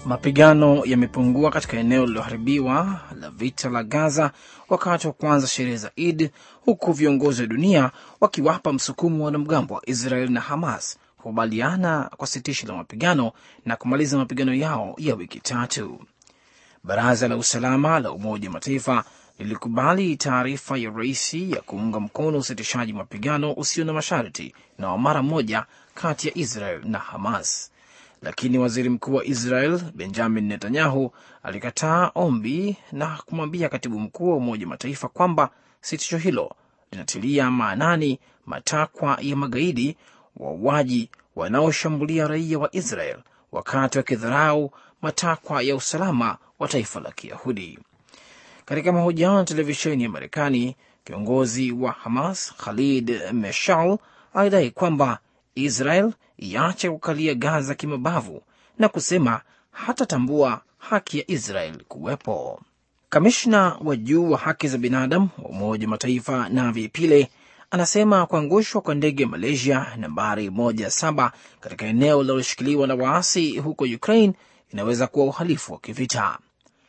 Mapigano yamepungua katika eneo lililoharibiwa la vita la Gaza wakati wa kuanza sherehe za Id, huku viongozi wa dunia wakiwapa msukumo wa wanamgambo wa Israel na Hamas kukubaliana kwa sitisho la mapigano na kumaliza mapigano yao ya wiki tatu. Baraza la usalama la Umoja wa Mataifa lilikubali taarifa ya rais ya kuunga mkono usitishaji mapigano usio na masharti na wa mara moja kati ya Israel na Hamas, lakini waziri mkuu wa Israel Benjamin Netanyahu alikataa ombi na kumwambia katibu mkuu wa Umoja wa Mataifa kwamba sitisho hilo linatilia maanani matakwa ya magaidi wauaji wanaoshambulia raia wa Israel wakati wakidharau matakwa ya usalama wa taifa la Kiyahudi. Katika mahojiano na televisheni ya Marekani, kiongozi wa Hamas Khalid Meshal alidai kwamba Israel iache kukalia Gaza kimabavu na kusema hatatambua haki ya Israel kuwepo. Kamishna wa juu wa haki za binadamu wa Umoja wa Mataifa Navi Pile anasema kuangushwa kwa ndege ya Malaysia nambari moja saba katika eneo linaloshikiliwa na waasi huko Ukraine inaweza kuwa uhalifu wa kivita.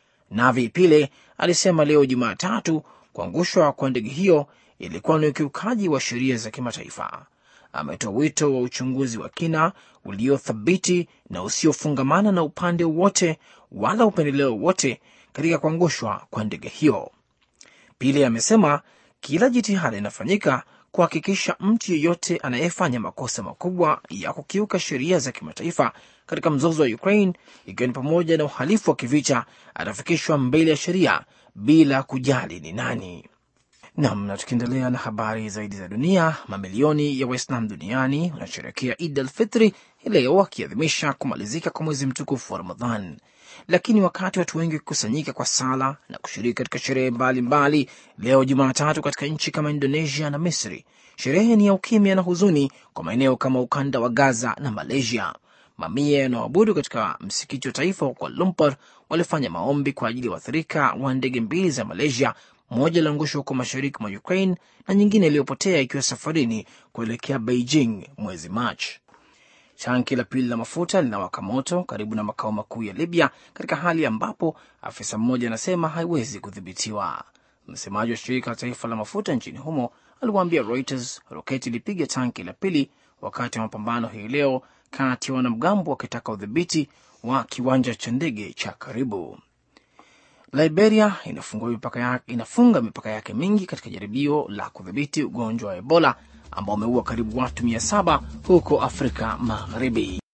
Navi Pile alisema leo Jumatatu kuangushwa kwa ndege hiyo ilikuwa ni ukiukaji wa sheria za kimataifa. Ametoa wito wa uchunguzi wa kina uliothabiti na usiofungamana na upande wowote wala upendeleo wote katika kuangushwa kwa ndege hiyo. Pile amesema kila jitihada inafanyika kuhakikisha mtu yeyote anayefanya makosa makubwa ya kukiuka sheria za kimataifa katika mzozo wa Ukraine, ikiwa ni pamoja na uhalifu wa kivita, atafikishwa mbele ya sheria bila kujali ni nani. Nam, na tukiendelea na habari zaidi za dunia, mamilioni ya Waislam duniani wanasherekea Id al Fitri hii leo wakiadhimisha kumalizika kwa mwezi mtukufu wa Ramadhan. Lakini wakati watu wengi wakikusanyika kwa sala na kushiriki katika sherehe mbalimbali leo Jumatatu katika nchi kama Indonesia na Misri, sherehe ni ya ukimya na huzuni kwa maeneo kama ukanda wa Gaza na Malaysia. Mamia yanaoabudu katika msikiti wa taifa wa Kuala Lumpur walifanya maombi kwa ajili ya waathirika wa ndege mbili za Malaysia, moja iliangushwa huko mashariki mwa Ukraine na nyingine iliyopotea ikiwa safarini kuelekea Beijing mwezi Machi. Tanki la pili la mafuta linawaka moto karibu na makao makuu ya Libya, katika hali ambapo afisa mmoja anasema haiwezi kudhibitiwa. Msemaji wa shirika la taifa la mafuta nchini humo aliwaambia Reuters roketi ilipiga tanki la pili wakati wa mapambano hii leo kati ya wanamgambo wakitaka udhibiti wa kiwanja cha ndege cha karibu. Liberia mipaka yake, inafunga mipaka yake mingi katika jaribio la kudhibiti ugonjwa wa Ebola ambao umeua karibu watu mia saba huko Afrika Magharibi.